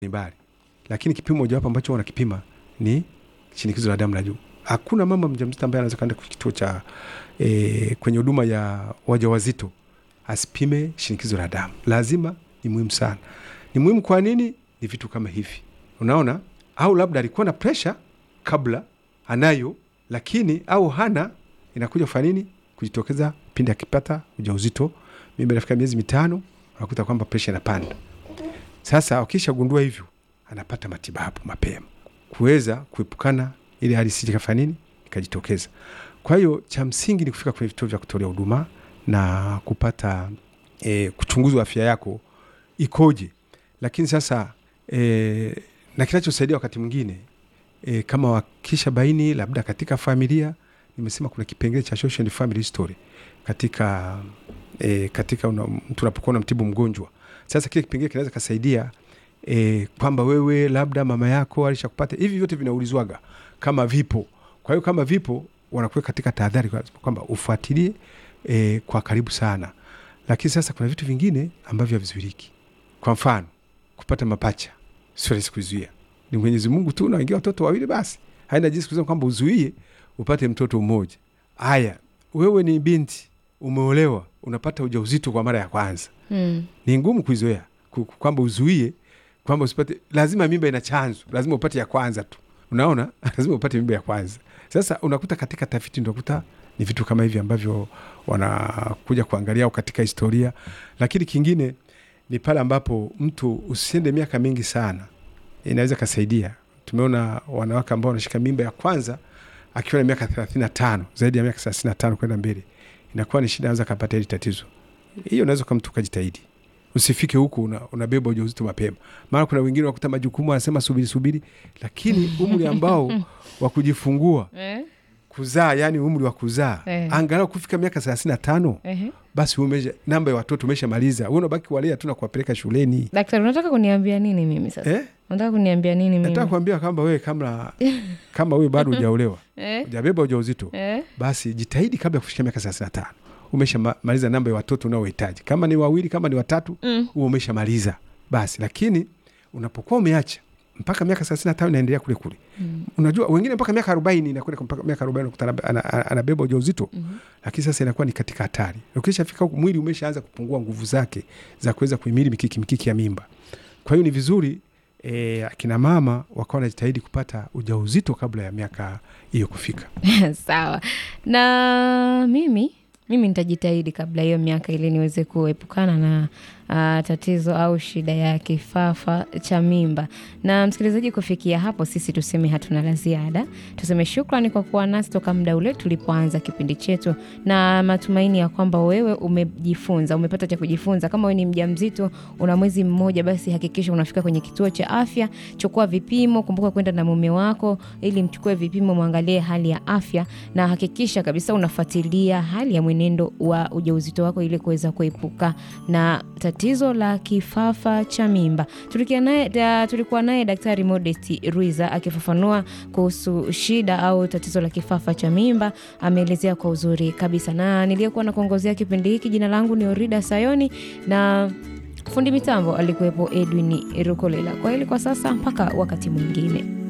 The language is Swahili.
mbali, lakini kipimo mojawapo ambacho wanakipima ni shinikizo la damu la juu. Hakuna mama mjamzito ambaye anaweza kaenda kituo cha e, kwenye huduma ya wajawazito asipime shinikizo la damu. Lazima, ni muhimu sana. Ni muhimu kwa nini? Ni vitu kama hivi, unaona, au labda alikuwa na presha kabla, anayo lakini au hana, inakuja kufanya nini? Kujitokeza pindi akipata ujauzito, mimba inafika miezi mitano, unakuta kwamba presha inapanda. Sasa wakishagundua hivyo, anapata matibabu mapema kuweza kuepukana ili hali isije kafanya nini ikajitokeza. Kwa hiyo cha msingi ni kufika kwenye vituo vya kutolea huduma na kupata e, kuchunguzwa afya yako ikoje. Lakini sasa e, na kinachosaidia wakati mwingine e, kama wakisha baini labda katika familia, nimesema kuna kipengele cha social and family history katika e, katika una, mtu unapokuwa unamtibu mgonjwa. Sasa kile kipengele kinaweza kasaidia e, kwamba wewe labda mama yako alishakupata. Hivi vyote vinaulizwaga kama vipo. Kwa hiyo kama vipo, wanakuwa katika tahadhari kwamba ufuatilie e, kwa karibu sana. Lakini sasa kuna vitu vingine ambavyo havizuiliki. Kwa mfano kupata mapacha sio rahisi kuzuia, ni Mwenyezi Mungu tu. Unaingia watoto wawili, basi haina jinsi kusema kwamba uzuie upate mtoto mmoja. Haya, wewe ni binti umeolewa, unapata ujauzito kwa mara ya kwanza Mm. ni ngumu kuizoea kwamba uzuie kwamba usipate. Lazima mimba ina chanzo, lazima upate ya kwanza tu, unaona lazima upate mimba ya kwanza. Sasa unakuta katika tafiti unakuta ni vitu kama hivi ambavyo wanakuja kuangalia au katika historia. Lakini kingine ni pale ambapo mtu usiende miaka mingi sana, inaweza kasaidia. Tumeona wanawake ambao wanashika mimba ya kwanza akiwa na miaka thelathini na tano zaidi ya miaka thelathini na tano kwenda mbele, inakuwa ni shida, anaweza kapata hili tatizo hiyo unaweza kama mtu kajitahidi, usifike huku una, unabeba ujauzito mapema. Maana kuna wengine wakuta majukumu anasema subiri subiri, lakini umri ambao wa kujifungua Eh? kuzaa, yani umri wa kuzaa Eh. angalau kufika miaka thelathini na tano Ehe. basi umesha namba ya watoto umeshamaliza, wewe unabaki kuwalea tu na kuwapeleka shuleni Daktari, unataka kuniambia nini mimi sasa? eh? Unataka kuniambia nini mimi? Nataka kuambia kwamba wewe kama kama wewe bado hujaolewa Eh? hujabeba ujauzito Eh? basi jitahidi kabla ya kufikia miaka thelathini na tano umeshamaliza namba ya watoto unaohitaji. Kama ni wawili, kama ni watatu, Mm. huo umeshamaliza basi. Lakini unapokuwa umeacha mpaka miaka thelathini na tano inaendelea kule kule, Mm. unajua wengine mpaka miaka arobaini inakwenda mpaka miaka arobaini unakuta ana- ana- ana- anabeba ujauzito Mhm. lakini sasa inakuwa ni katika hatari. Ukishafika huku mwili umeshaanza kupungua nguvu zake za kuweza kuhimili mikiki mikiki ya mimba. Kwa hiyo ni vizuri e, akina mama wakawa wanajitahidi kupata ujauzito kabla ya miaka hiyo kufika. Sawa. Na mimi mimi nitajitahidi kabla hiyo miaka ili niweze kuepukana na uh, tatizo au shida ya kifafa cha mimba. Na msikilizaji, kufikia hapo sisi tuseme hatuna la ziada. Tuseme shukrani kwa kuwa nasi toka muda ule tulipoanza kipindi chetu, na matumaini ya kwamba wewe umejifunza, umepata cha kujifunza. Kama wewe ni mjamzito, una mwezi mmoja, basi hakikisha unafika kwenye kituo cha afya, chukua vipimo. Kumbuka kwenda na mume wako ili mchukue vipimo, mwangalie hali ya afya, na hakikisha kabisa unafuatilia hali ya mwenendo wa ujauzito wako ili kuweza kuepuka na tatizo la kifafa cha mimba. Tulikia naye da, tulikuwa naye Daktari Modesti Ruiza akifafanua kuhusu shida au tatizo la kifafa cha mimba. Ameelezea kwa uzuri kabisa, na niliyekuwa na kuongozea kipindi hiki, jina langu ni Orida Sayoni na fundi mitambo alikuwepo Edwin Rukolela. Kwa hili kwa sasa, mpaka wakati mwingine.